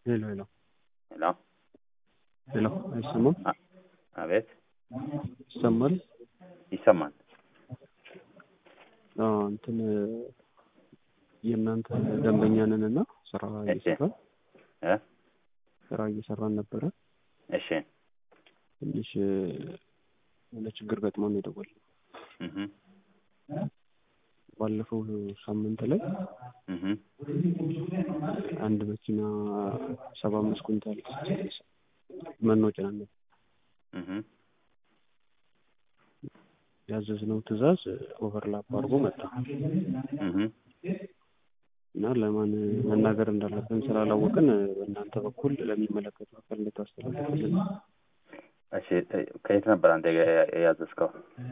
ሄሎ ሄሎ ሄሎ ሄሎ አይሰማም? አቤት ይሰማል? ይሰማል። አዎ እንትን የእናንተ ደንበኛ ነን እና ስራ እየሰራን እ ስራ እየሰራን ነበረ። እሺ ትንሽ የሆነ ችግር ገጥሞን የደወልነው እህ ባለፈው ሳምንት ላይ እህ አንድ መኪና ሰባ አምስት ኩንታል መኖ ጭነን ነበር። እህ ያዘዝነው ትዕዛዝ ኦቨርላፕ አድርጎ መጣ እህ እና ለማን መናገር እንዳለብን ስላላወቅን በእናንተ በኩል ለሚመለከተው አካል እንድታስተላልፍልን እሺ ከየት ነበር አንተ የ- ያዘዝከው?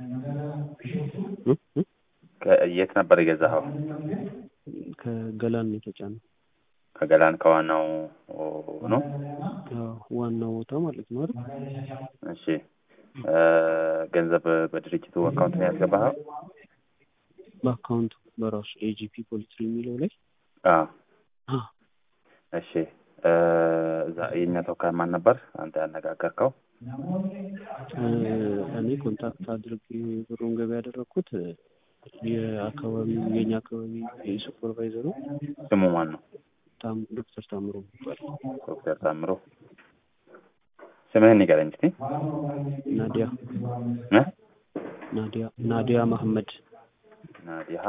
እ? እ? ከየት ነበር የገዛኸው? ከገላን ነው የተጫነው። ከገላን ከዋናው ነው? አዎ፣ ዋናው ቦታ ማለት ነው አይደል? እሺ እ ገንዘብ በድርጅቱ አካውንት ነው ያስገባኸው? በአካውንቱ በራሱ ኤጂፒ ፖሊትሪ የሚለው ላይ አዎ። አ፣ እሺ እ እዛ የእኛ ተወካይ ማን ነበር አንተ ያነጋገርከው? እ፣ እኔ ኮንታክት አድርጌ ብሩን ገቢ ያደረግኩት የአካባቢው የኛ አካባቢ የሱፐርቫይዘሩ ስሙ ማን ነው? ታም ዶክተር ታምሮ ይባላል። ዶክተር ታምሮ ስምህን ንገረኝ እስቲ። ናዲያ እ ናዲያ ናዲያ መሐመድ ናዲሃ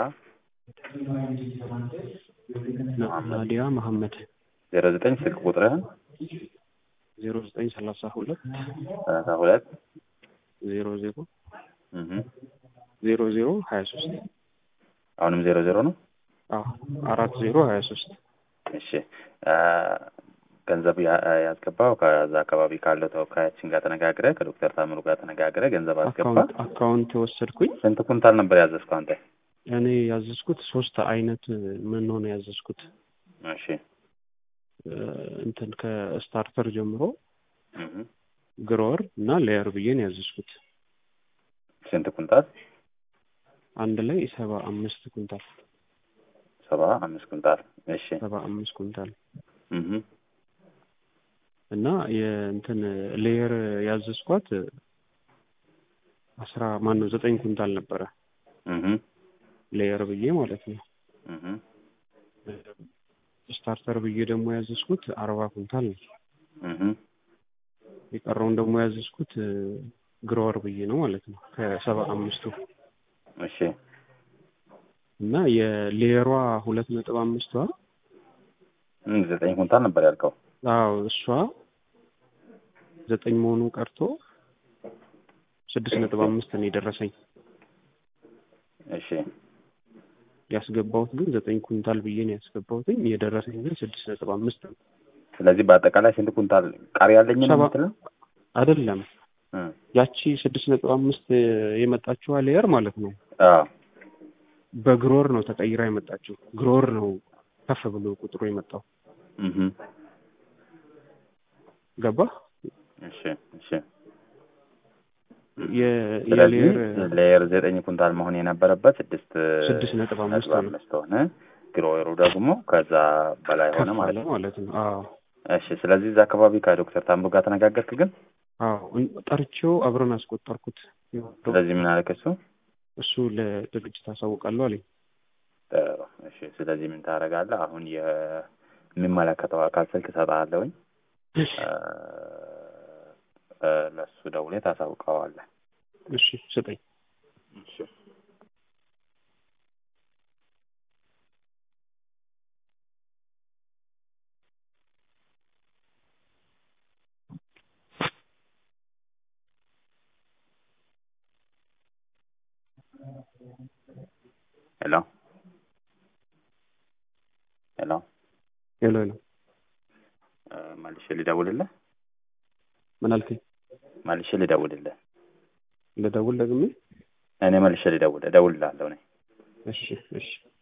ና- ናዲያ መሐመድ ዜሮ ዘጠኝ ስልክ ቁጥርህን ዜሮ ዘጠኝ ሰላሳ ሁለት ሰላሳ ሁለት ዜሮ ዜሮ እህ ዜሮ ዜሮ ሀያ ሶስት አሁንም ዜሮ ዜሮ ነው። አዎ አራት ዜሮ ሀያ ሶስት እሺ እ ገንዘብ ያ- ያስገባው ከዛ አካባቢ ካለው ተወካያችን ጋር ተነጋግረ ከዶክተር ታምሩ ጋር ተነጋግረ ገንዘብ አስገባ። አካውንት አካውንት የወሰድኩኝ ስንት ኩንታል ነበር ያዘዝከው አንተ? እኔ ያዘዝኩት ሶስት አይነት ምን ሆነ ያዘዝኩት እሺ እ፣ እንትን ከስታርተር ጀምሮ እህ ግሮወር እና ሌየር ብዬ ነው ያዘዝኩት። ስንት ኩንታል? አንድ ላይ ሰባ አምስት ኩንታል ሰባ አምስት ኩንታል። እሺ ሰባ አምስት ኩንታል እህ እና የእንትን ሌየር ያዘዝኳት አስራ ማን ነው ዘጠኝ ኩንታል ነበረ እህ ሌየር ብዬ ማለት ነው። እህ ስታርተር ብዬ ደግሞ ያዘዝኩት አርባ ኩንታል ነው። እህ የቀረውን ደግሞ ያዘዝኩት ግሮወር ብዬ ነው ማለት ነው ከሰባ አምስቱ እሺ እና የሌየሯ ሁለት ነጥብ አምስቷ እም ዘጠኝ ኩንታል ነበር ያልከው። አዎ እሷ ዘጠኝ መሆኑ ቀርቶ ስድስት ነጥብ አምስት ነው የደረሰኝ። እሺ ያስገባሁት ግን ዘጠኝ ኩንታል ብዬ ነው ያስገባሁትኝ የደረሰኝ ግን ስድስት ነጥብ አምስት ነው። ስለዚህ በአጠቃላይ ስንት ኩንታል ቃሪ ያለኝ ነው ሰባ- የምትለው? አይደለም እ ያቺ ስድስት ነጥብ አምስት የመጣችዋ ሌየር ማለት ነው አዎ በግሮር ነው ተቀይራ የመጣችው። ግሮር ነው ከፍ ብሎ ቁጥሩ የመጣው እህ ገባ እሺ እሺ የ- ስለዚህ የሌየር ሌየር ዘጠኝ ኩንታል መሆን የነበረበት ስድስት ስድስት ነጥብ አምስት ነጥብ ነው አምስት ሆነ። ግሮወሩ ደግሞ ከዛ በላይ ሆነ ከፍ ማለት አለ ነው። ማለት ነው። አዎ እሺ ስለዚህ እዛ አካባቢ ከዶክተር ታምሩ ጋር ተነጋገርክ ግን? አዎ እን- ጠርቼው አብረን አስቆጠርኩት። ስለዚህ ምን አለክ እሱ? እሱ ለድርጅት አሳውቃለሁ አለኝ። ጥሩ እሺ ስለዚህ ምን ታደርጋለህ? አሁን የሚመለከተው አካል ስልክ እሰጥሃለሁኝ እ እ ለእሱ ደውለህ ታሳውቀዋለህ። እሺ ስጠኝ። እሺ ሄሎ ሄሎ ሄሎ ሄሎ እ መልሼ ልደውልልህ ምን አልከኝ? መልሼ ልደውልልህ ልደውል ደግሜ? እኔ መልሼ ልደውል እደውልልሃለሁ እኔ እሺ እሺ